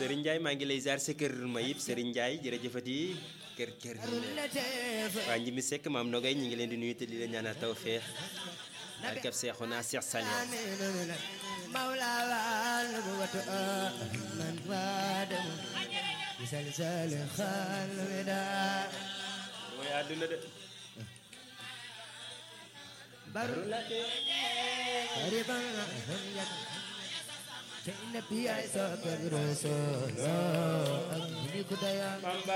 Serigne Ndiaye maa ngi lay ziar sa kër Mayib Serigne Ndiaye jërëjëfati kër kër waa Njimi Seck maam Nogay ñi ngi leen di nuyu te di leen ñaanal tawfeex ak ab Seexuna Seex Saliou mooy àdduna de Bamba